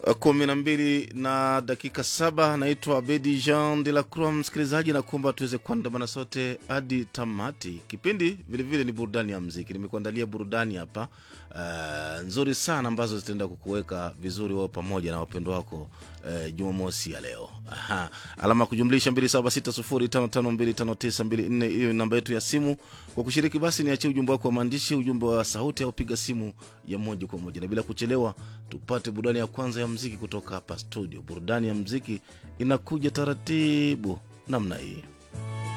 kumi na mbili na dakika saba. Naitwa Abedi Jean de la Croix. Msikilizaji, nakuomba tuweze kuandamana sote hadi tamati. Kipindi vilevile ni burudani ya mziki. Nimekuandalia burudani hapa uh, nzuri sana ambazo zitaenda kukuweka vizuri wao pamoja na wapendo wako uh, Jumamosi ya leo. Aha. Alama ya kujumlisha 276055259254 hiyo ni namba yetu ya simu. Kwa kushiriki basi, niachie ujumbe wako wa maandishi, ujumbe wa sauti au piga simu ya moja kwa moja, na bila kuchelewa tupate burudani ya kwanza ya mziki kutoka hapa studio. Burudani ya mziki inakuja taratibu namna hii.